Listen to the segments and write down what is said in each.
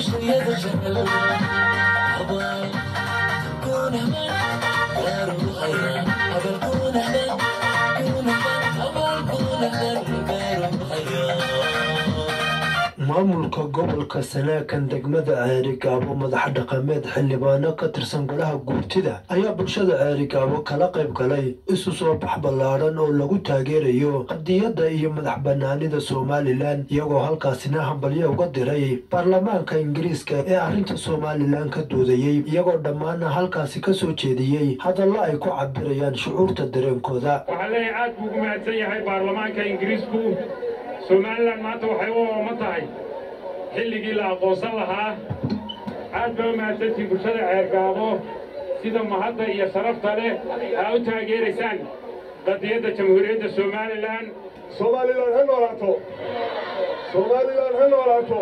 maamulka gobolka sanaakan degmada ceerigaabo madax dhaqameed xildhibaano ka tirsan golaha guurtida ayaa bulshada ceerigaabo kala qayb galay isu soo bax ballaadhan oo lagu taageerayo qadiyadda iyo madax banaanida somalilan iyagoo halkaasina hambalyo uga diray baarlamaanka ingiriiska ee arrinta somalilan ka doodayey iyagoo dhammaana halkaasi ka soo jeediyey hadallo ay ku cabirayaan shucuurta dareenkooda waxaa leeyahay aad buu ugu mahadsan yahay baarlamaanka ingiriisku somalilan maanta waxay u ooma tahay xilligii la aqoonsan lahaa aad baa u mahadsantiin bulshada ceergaabo sida mahadda iyo sharafta leh aa u taageeraysaan qadiyadda jamhuuriyadda somalilan somalilan ha noolaato somalilan ha noolaato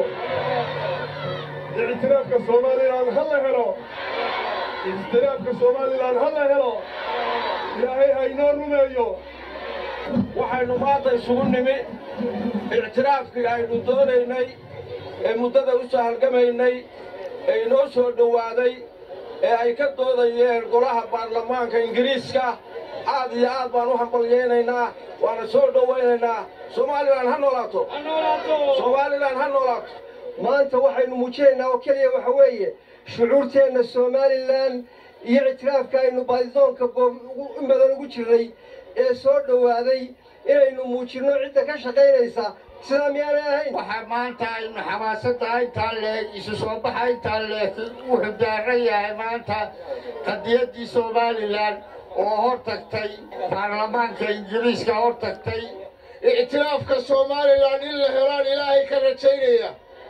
ictiraafka somalilan ha la helo ictiraafka somalilan ha la helo ilaahay ha inoo rumeeyo waxaynu maanta isugu nimi ictiraafkii aynu doonaynay ee muddada u soo halgamaynay ee inoo soo dhowaaday ee ay ka doodayeen golaha baarlamaanka ingiriiska aad iyo aad baan u hambalyaynaynaa waana soo dhowaynaynaa somalilan ha noolaato somalilan ha noolaato maanta waxaynu muujinaynaa oo keliya waxa weeye shucuurteenna somalilan iyo ictiraafka aynu baadidoonka in badan ugu jirnay ee soo dhowaaday inaynu muujinno cidda ka shaqaynaysa sidaa miyaanay ahayn waxaa maanta aynu xamaasadda intaa leeg isu soo baxa intaa leeg wuxuu daaran yahay maanta qadiyaddii somalilan oo hor tagtay baarlamaanka ingiriiska hor tagtay ictiraafka somalilan in la helaan ilaahay ka rajaynaya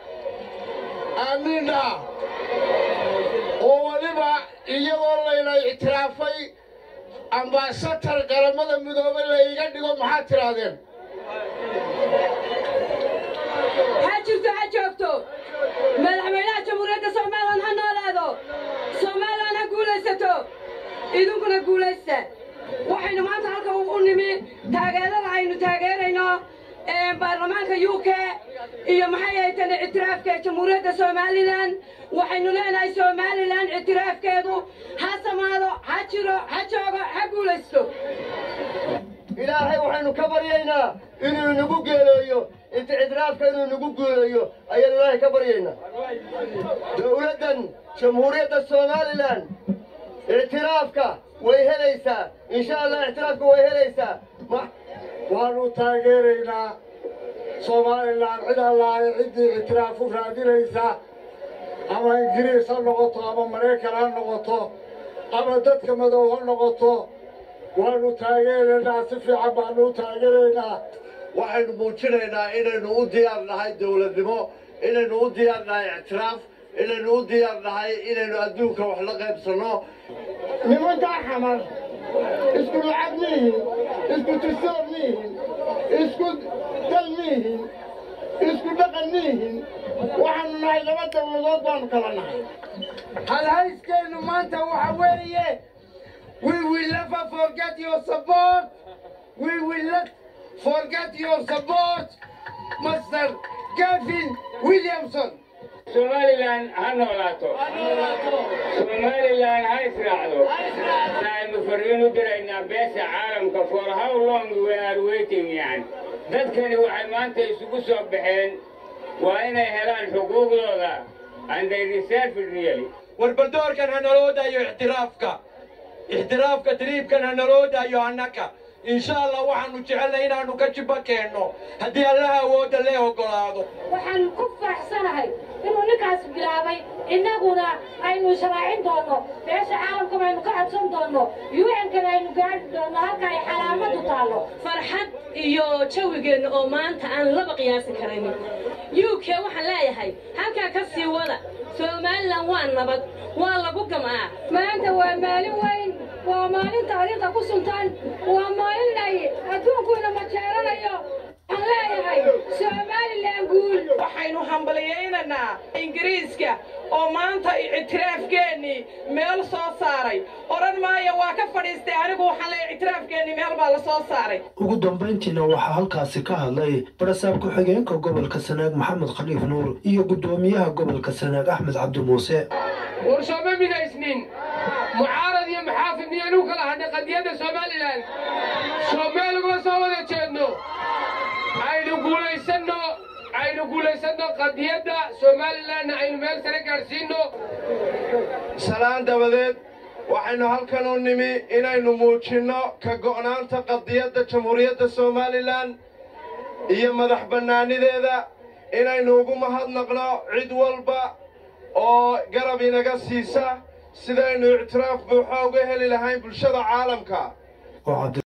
aamiina oo weliba iyadoo layna ictiraafay ambaasatar qaramada midoobay la iga dhigo maxaad tidhaahdeen ha jirto ha joogto madaxweynaha jamhuuriyadda somalilan ha noolaado somalilan ha guulaysato idinkuna guulaysta waxaynu maanta halka u nimi taageerada aynu taageerayno baarlamaanka u k iyo maxay ahaytan ictiraafka jamhuuriyadda somalilan waxaynu leenahay somalilan ictiraafkeedu ha samaado ha jiro ha joogo ha guulaysto ilaahay waxaynu ka baryaynaa inuu inagu geeleeyo ictiraafka inuu inagu guuleeyo ayaynu ilaahay ka baryaynaa dowladdan jamhuuriyadda somalilan ictiraafka way helaysaa insha allah ictiraafka way helaysaa waanu taageeraynaa somalilan cid allaale ciddii ictiraaf u raadinaysa ama ingiriis ha noqoto ama maraykan ha noqoto ama dadka madow ha noqoto waanu taageeraynaa si fiican baanu u taageeraynaa waxaynu muujinaynaa inaynu u diyaar nahay dowladnimo inaynu u diyaar nahay ictiraaf inaynu u diyaar nahay inaynu adduunka wax la qaybsanno nimankaa xamar isku lacag miihin isku tusoor miihin isku dal miihin isku dhaqan miihin waxaanu nahay laba dawladood baanu kala nahay halhayskeennu maanta waxa weeye we will never forget your support we will not forget your support master gavin williamson somalilan ha noolaato somalilan ha israacdo waxaynu fariin u diraynaa beesha caalamka for how long we are waiting yani dadkani waxay maanta isugu soo baxeen waa inay helaan xuquuqdooda and they deserve it really warbaldoorkan ha naloo daayo ictiraafka ixtiraafka tiriibkan ha naloo daayo annaka insha allah waxaanu jecelnay inaannu ka jibba keenno haddii allaha awoodda lee oggolaado waxaan ku faraxsanahay inuu ninkaas bilaabay innaguna aynu israacin doonno beesha caalamka baynu ka codsan doonno un-kana aynu gaari doonno halka ay xalaamadu taallo farxad iyo jawigeenna oo maanta aan laba qiyaasi karaynin u k waxaan leeyahay halkaa ka sii wada somalilan waa nabad waa lagu gam'aa maanta waa maalin weyn waa maalin taariikhda ku suntan waa maalin ay adduunkuina majeeranayo waxaan leeyahay somalilan guul waxaynu hambaliyaynaynaa ingiriiska oo oo maanta ictiraafkeennii meel soo saaray odhan maayo waa ka fadhiistay anigu waxaan leeyahay ictiraafkeennii meel baa la soo saaray ugu dambayntiina waxaa halkaasi ka hadlay barasaab ku-xigeenka gobolka sanaag maxamed khaliif nuur iyo guddoomiyaha gobolka sanaag axmed cabdi muuse warsooma midaysnin mucaarad iyo maxaafid miyaynu kala hadhay qadiyadda somalilan soomeel uguma soo wada jeedno aynu guulaysanno aynu guulaysanno qadiyadda somalilanna aynu meel sare gaadhsiinno salaan dabadeed waxaynu halkan u nimi inaynu muujinno ka go'naanta qadiyadda jamhuuriyadda somalilan iyo madax bannaanideeda inaynu ugu mahadnaqno cid walba oo garab inaga siisa sidaynu ictiraaf buuxo uga heli lahayn bulshada caalamka